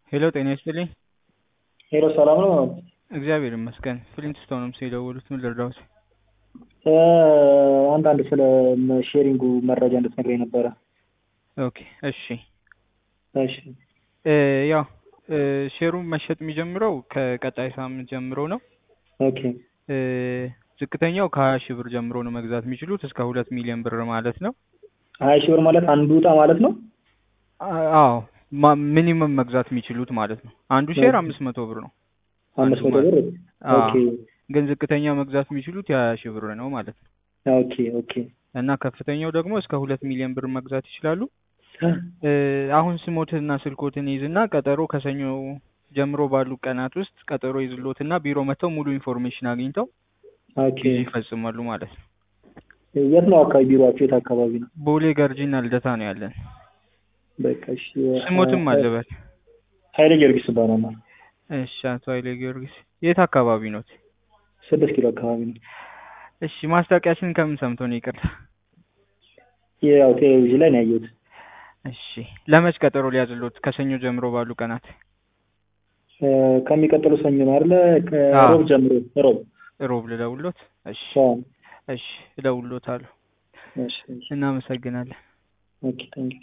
ሄሎ ጤና ይስጥልኝ። ሄሎ ሰላም ነው? እግዚአብሔር ይመስገን። ፍሊንትስቶን ነው የደወሉት። ምን ልርዳዎት? አንዳንድ ስለ ሼሪንጉ መረጃ እንድትነግረኝ ነበረ። ኦኬ እሺ። እሺ እ ያው እ ሼሩን መሸጥ የሚጀምረው ከቀጣይ ሳምንት ጀምሮ ነው። ኦኬ እ ዝቅተኛው ከሀያ ሺህ ብር ጀምሮ ነው መግዛት የሚችሉት እስከ ሁለት ሚሊዮን ብር ማለት ነው። ሀያ ሺህ ብር ማለት አንዱ እጣ ማለት ነው? አ- አዎ ማ- ሚኒመም መግዛት የሚችሉት ማለት ነው። አንዱ ሼር አምስት መቶ ብር ነው። አምስት አንዱ መቶ ብር? አዎ። ኦኬ ግን ዝቅተኛ መግዛት የሚችሉት የሀያ ሺህ ብር ነው ማለት ነው። ኦኬ ኦኬ እና ከፍተኛው ደግሞ እስከ ሁለት ሚሊዮን ብር መግዛት ይችላሉ። እ አሁን ስሞትንና ስልኮትን ይዝና ቀጠሮ ከሰኞ ጀምሮ ባሉ ቀናት ውስጥ ቀጠሮ ይዝሎትና ቢሮ መጥተው ሙሉ ኢንፎርሜሽን አግኝተው ኦኬ ጊዜ ይፈጽማሉ ማለት ነው። የት ነው አካባቢ ቢሮአቸው? የት አካባቢ ነው? ቦሌ ገርጂና ልደታ ነው ያለን። በቃ እሺ። ስሞትም አለበት። ኃይሌ ጊዮርጊስ እባላለሁ። እሺ አቶ ኃይሌ ጊዮርጊስ የት አካባቢ ኖት? ስድስት ኪሎ አካባቢ ነው። እሺ ማስታወቂያችን ከምን ሰምቶ ነው? ይቅርታ። ያው ቴሌቪዥን ላይ ነው ያየሁት። እሺ ለመች ቀጠሮ ሊያዝሎት? ከሰኞ ጀምሮ ባሉ ቀናት እ ከሚቀጥሉ ሰኞ ነው አይደለ? አዎ። ከሮብ ጀምሮ ሮብ። ሮብ ልደውሎት? እሺ አዎ። እሺ እደውሎታለሁ። እሺ እሺ። እናመሰግናለን። ኦኬ ታንኪ